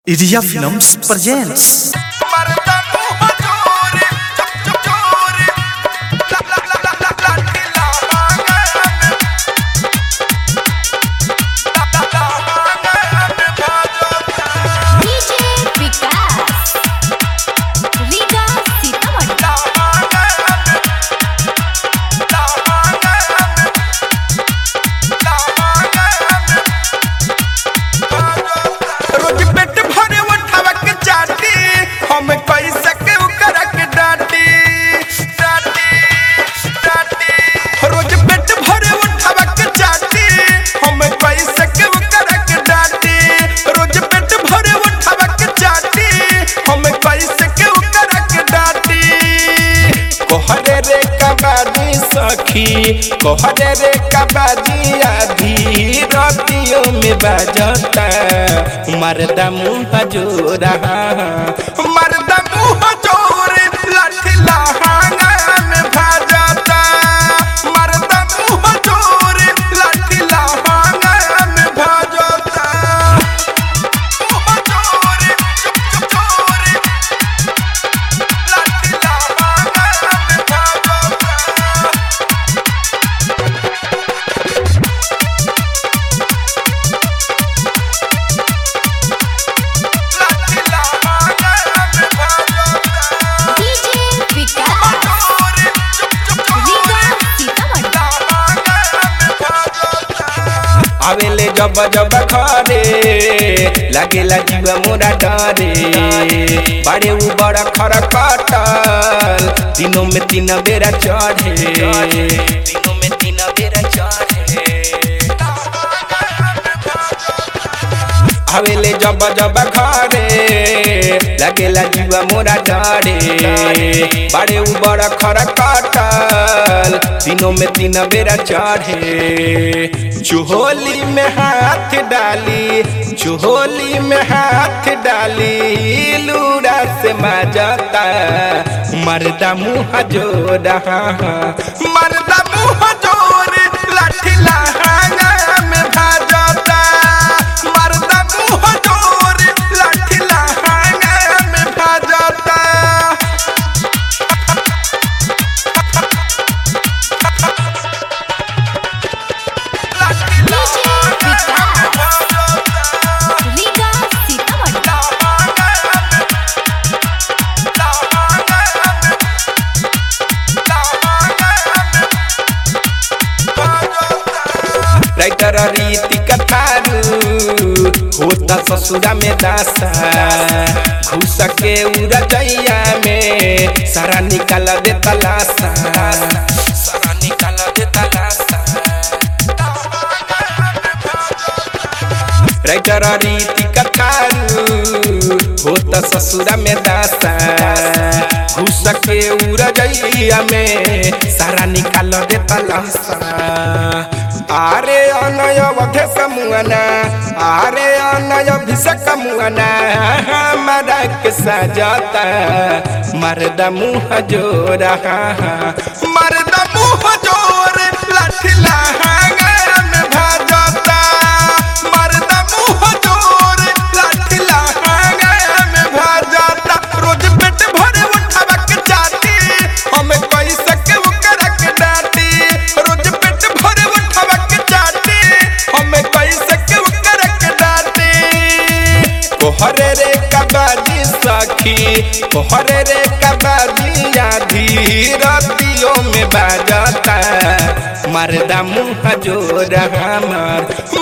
Iria Films presents मरदा मुंह चोरी चुप चुप चोरी ला ला ला ला ला ला ढीला मांगन ला ला ला मांगन भाजो DJ विकास रीगा सीतामढ़ी ला मांगन ला मांगन ला मांगन रोज पेट भरे उठावा के चाटी हम कैसे के उकरा के डांटी डांटी डांटी रोज पेट भरे उठावा के चाटी हम कैसे के उकरा के डांटी रोज पेट भरे उठावा के चाटी हम कैसे के उकरा के डांटी कोहरे रे कबाजी सखी कोहरे रे कबाजी आधी रातियों में बजता मर्दा मुंह जोरा मर्दा मुंह जोर लाठी लहांगा में भाजता मर्दा मुंह जोर लाठी लहांगा में भाजता मुंह जोर चुप चुप चोर लाठी लहांगा में भाजता लाठी लहांगा में भाजता DJ विकास चोर चुप चुप रीगा चोर सीतामढ़ी आवेले जब जब खरे लागेला जीव मोरा डरे बाड़े उ बड़ा खर कटल दिनों में तीन बेरा चढ़े दिनों में तीन बेरा चढ़े आवेले जब जब घरे लगेला जीव मोरा डरे बाड़े उ बड़ा खर कटल दिनों में तीन बेरा चढ़े चोहोली में हाथ डाली चोहोली में हाथ डाली लूड़ा से मजता मर्दा मुँह जोड़ा मर्दा मुंह जोर लाठी लहांगा में भाजता मर्दा मुंह जोर लाठी लहांगा में भाजता लाठी DJ लहांगा में विकास भाजता रीगा सीतामढ़ी राइटर रीति कथारू होता ससुरा में दासा घुस के उड़ैया में सारा निकाल दे तलासा सारा निकाल दे तलासा राइटर रीति कथारू होता ससुरा में दासा घुस के उड़ैया में सारा निकाल दे तलासा आरे अनय वधे समुअना आरे अनय भिषक मुअना हमारा के सजाता मर्दा मुँह जोरा मर्दा मुंह जोर लाठी लहांगा में भाजता मर्दा मुंह जोर लाठी लहांगा में भाजता रोज पेट भरे उठावा के जाती हम कैसे के उकरा के डांटी रोज पेट भरे उठावा के जाती हम कैसे के उकरा के डांटी कोहरे रे कबाजी सखी कोहरे रे कबाजी आधी रतियों में बाजता मर्दा मुँह जोरा हमार